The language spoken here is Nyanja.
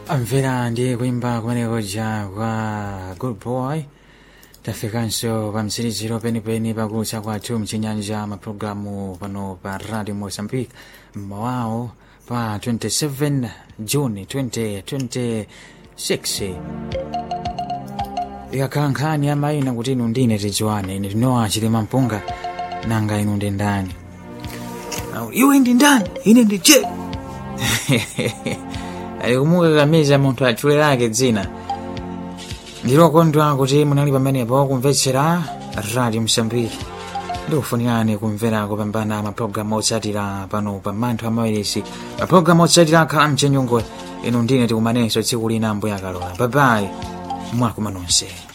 amvera ndi kuimba kumeneko ja kwa good boy tafikanso pa mtsiriziro penipeni pakulutsa kwathu mchinyanja mapulogalamu pano pa radio mozambique mmawawo pa 27 juni 2026 ikakhala nkhani ya mayina kuti inu ndine tidziwane ine tinowa chilima mpunga nanga inu ndi ndani iwe ndi ndani ine ndi je alikumukakamiza munthu atchule lake dzina ndilokondwa kuti munali pamenepo kumvetsera radio msambiki ndikufunirani kumvera kupambana mapulogalamu otsatira pano pa manthu amawirisi mapulogalamu otsatira akhala mchenyungo inu ndine tikumanenso tsiku lina ambuya akalola babayi mwakumana nonse